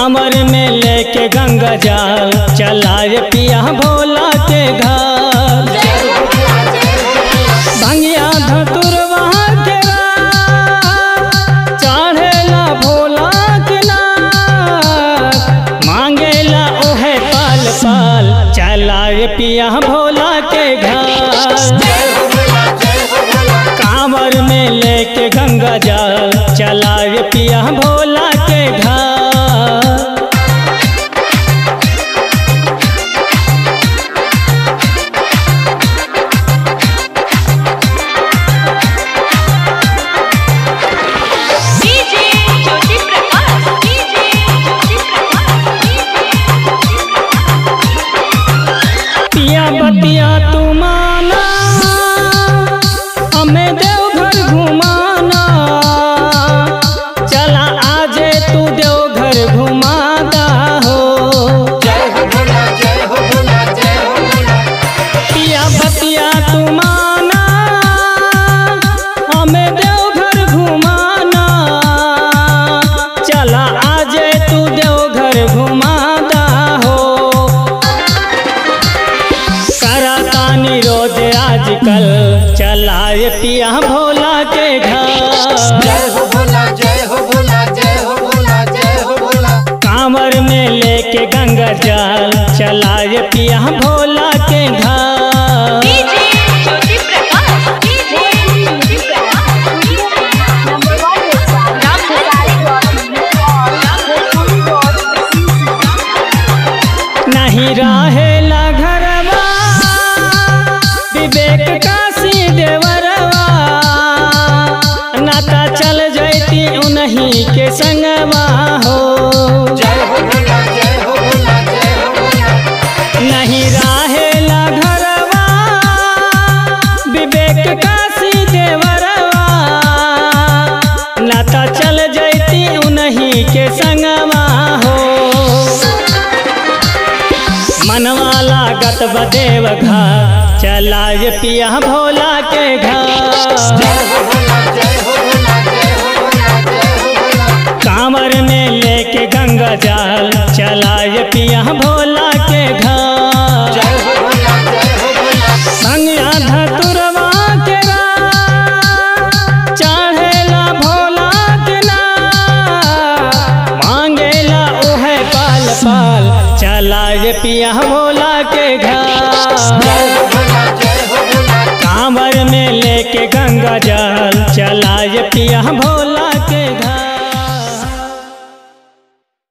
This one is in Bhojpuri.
कांवर में लेके गंगा जल चलाए पिया भोला के घर भंगिया धतुरवा के रात, चढ़ेला भोला के नाथ मांगेला ओहे पाल पाल चलाए पिया भोला के घर कांवर में लेके गंगा जल चलाए पिया भोला के घर डीजे ज्योति प्रकाश डीजे ज्योति प्रकाश पिया बतिया तू माना हमें देवघर घुमाना चला आजे तू देवघर घुमाता हो पिया बतिया तू माना हमें देवघर घुमाना चला आजे तू देवघर घुमाता हो करातानी रोज आजकल चलाए पिया भोला के घर कांवर में लेके गंगा जल चलाए पिया भोला के घर डीजे ज्योति प्रकाश डीजे ज्योति प्रकाश नहीं रहेला घरवा विवेक काशी देवरवा नाता चल जैती उन्हीं के संगवा हो नहीं रहेला घरवा विवेक काशी देवरवा नाता चल जैती उन्हीं के संगवा हो मनवा लागत बदेव घर चलाए पिया भोला के घर कांवर में लेके गंगा जल चलाए पिया भोला के घर भंगिया धतुरवा के रात, चढ़ेला भोला के नाथ, मांगेला ओहे पाल पाल चलाए पिया भोला के घर कांवर में लेके गंगा जल चलाए पिया भोला